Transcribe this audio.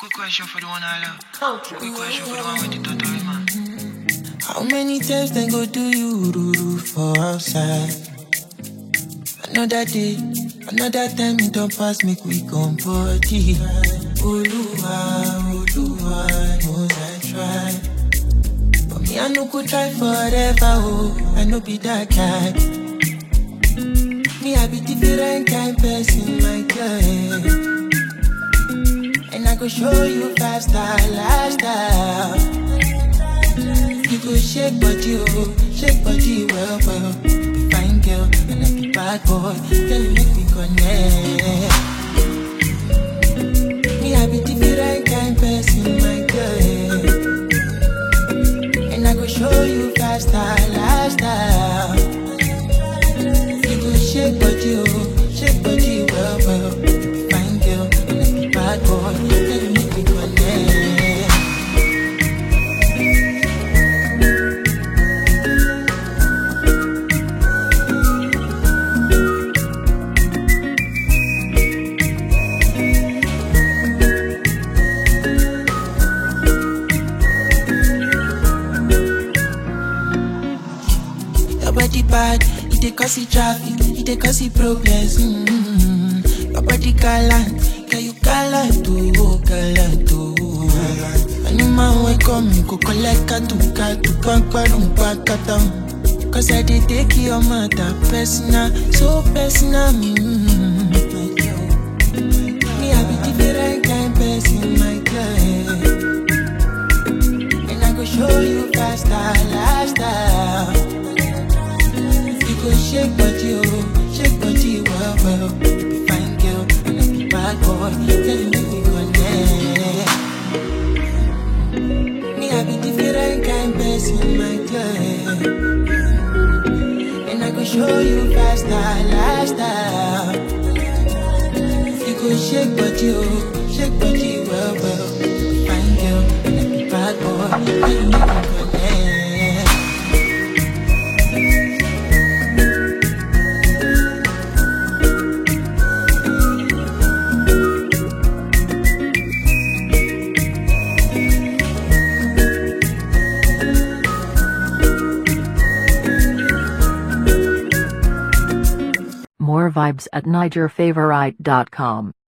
Quick question for the one I love. Quick question for the one with the totori man. How many times they go do you ruru for outside? Another day, another time it don't pass me quick on body. Oluwa, Oluwa knows I try. But me I no go try forever, oh, I no be that guy. Me I be different kind person, my girl. And I go show you five star lifestyle. You go shake body, oh, shake body well, well. Be fine girl, and I be bad boy. Girl, you make me connect. Me, I be different kind person, my girl. And I go show you five star lifestyle. You go shake body, oh, shake body well, well. Be fine girl, and I be bad boy. Girl, you make me connect. Your body bad, it dey cause the traffic, it dey cause the problems. Mm-hmm. Your body gallant, girl you gallant oh, gallant oh. Anyman wey come, you go collect katu katu, pankparum pankatam. Cause I dey take your matter personal, so personal. Mm-hmm. Me I be different kind person, my girl. And I go show you faster lifestyle. You go shake body, oh, shake body, well, well. Be fine girl, and I be bad boy. Tell you make me connect. Me, I be different kind person, my girl. And I go show you faster lifestyle. You go shake body, oh, shake body, well, well. Be fine girl, and I be bad boy. Tell you make me connect. More vibes at NigerFavorite.com.